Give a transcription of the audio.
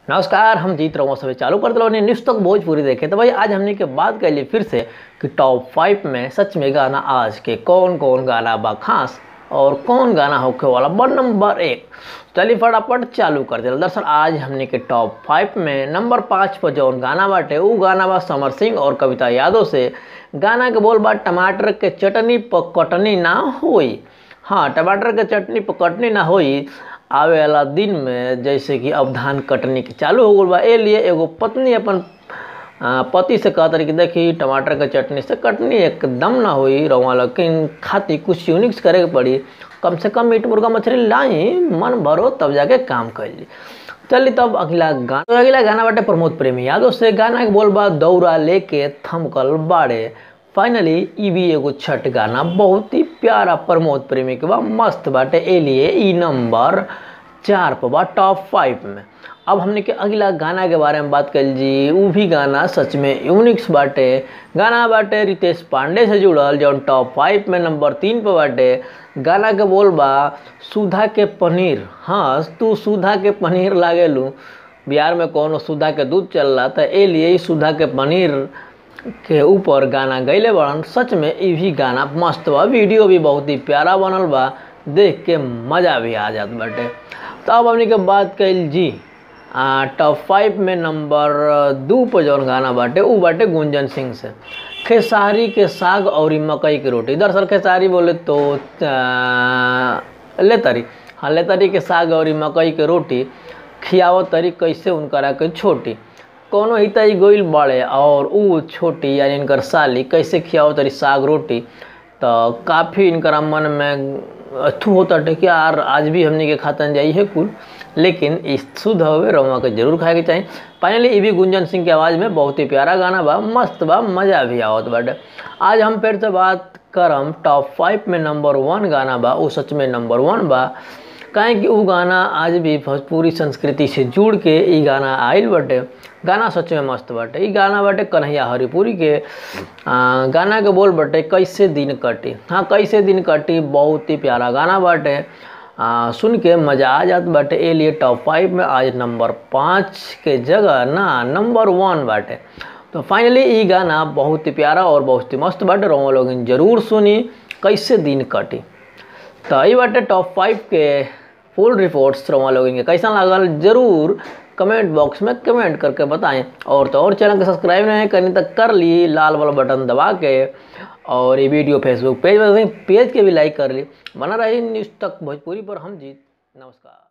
नमस्कार हम जीत रहा हूँ सभी चालू कर दिलो न्यूज़ तक भोजपुरी देखे तो भाई आज हमने के बात कर ली फिर से कि टॉप फाइव में सच में गाना आज के कौन कौन गाना बा खास और कौन गाना होके वाला बा नंबर एक चलिए फटाफट चालू कर दिया दरअसल आज हमने के टॉप फाइव में नंबर पाँच पर जौन गाना बाटे वो गाना बा समर सिंह और कविता यादव से गाना के बोल बा टमाटर के चटनी पर कटनी ना होई हाँ टमाटर के चटनी पर कटनी ना होई आवे वाला दिन में जैसे कि अब धान कटनी के चालू हो गल बा ए लिए एगो पत्नी अपन आ, पति से कहत रही कि देखी टमाटर के चटनी से कटनी एकदम ना होई रवा लेकिन खाती कुछ यूनिक्स करे के पड़ी कम से कम मीट मुर्गा मछली लाई मन भरो तब जाके काम कैली चलिए तब अगला गाना तो अगला गाना बाटे प्रमोद प्रेमी यादव से गाना के बोल बा दौरा लेके थमकल बाड़े फाइनली ई भी एगो छठ गाना बहुत ही प्यारा प्रमोद प्रेमी के बा मस्त बाटे ए लिए ई नंबर चार पर बा टॉप फाइव में अब हमने के अगला गाना के बारे में बात कर जी वो भी गाना सच में यूनिक्स बाटे गाना बाटे रितेश पांडे से जुड़ल जौन टॉप फाइव में नंबर तीन पर बाटे गाना के बोल बा सुधा के पनीर हाँ तू सुधा के पनीर लागेलू बिहार में कौनो सुधा के दूध चल रहा था ए लिए ई सुधा के पनीर के ऊपर गाना गैले बड़न सच में ई भी गाना मस्त बा वीडियो भी बहुत ही प्यारा बनल बा देख के मज़ा भी आ जात बाटे तो अब हमने के बात कैल जी टॉप फाइव में नंबर दू पर जौन गाना बाटे ऊ बाटे गुंजन सिंह से खेसारी के साग और मकई की रोटी दरअसल खेसारी बोले तो लेतरी हाँ लेतरी के साग और मकई के रोटी खियावत तरी कैसे उनकरा के छोटी कोनो हितई गोइल बड़े और ऊ छोटी यानी इनकर साली कैसे खियाओ तरी साग रोटी तो काफ़ी इनकर मन में अथू होता है कि यार आज भी हमने के खातन जाई है कुल लेकिन इस शुद्ध हवे रवा के जरूर खाए के चाहिए फाइनली ये भी गुंजन सिंह की आवाज़ में बहुत ही प्यारा गाना बा मस्त बा मज़ा भी आवत बाटे आज हम फिर से बात करम टॉप फाइव में नंबर वन गाना बा वो सच में नंबर वन बा काहे कि उ गाना आज भी भोजपुरी संस्कृति से जुड़ के ई गाना आइल बाटे गाना सच में मस्त बाटे ई गाना बाटे कन्हैया हरिपुरी के आ, गाना के बोल बाटे कैसे दिन कटी हाँ कैसे दिन कटी बहुत ही प्यारा गाना बाटे आ, सुन के मज़ा आ जात बाटे ए लिए टॉप फाइव में आज नंबर पाँच के जगह ना नंबर वन बाटे तो फाइनली ई गाना बहुत ही प्यारा और बहुत ही मस्त बाटे रोमा लोग जरूर सुनी कैसे दिन कटी तो ये बाटे टॉप फाइव के फुल रिपोर्ट्स रोमा लोगन के कैसा लागल जरूर कमेंट बॉक्स में कमेंट करके बताएं और तो और चैनल को सब्सक्राइब नहीं करनी तक कर ली लाल वाला बटन दबा के और ये वीडियो फेसबुक पेज पर पेज के भी लाइक कर ली बना रही न्यूज़ तक भोजपुरी पर हम जीत नमस्कार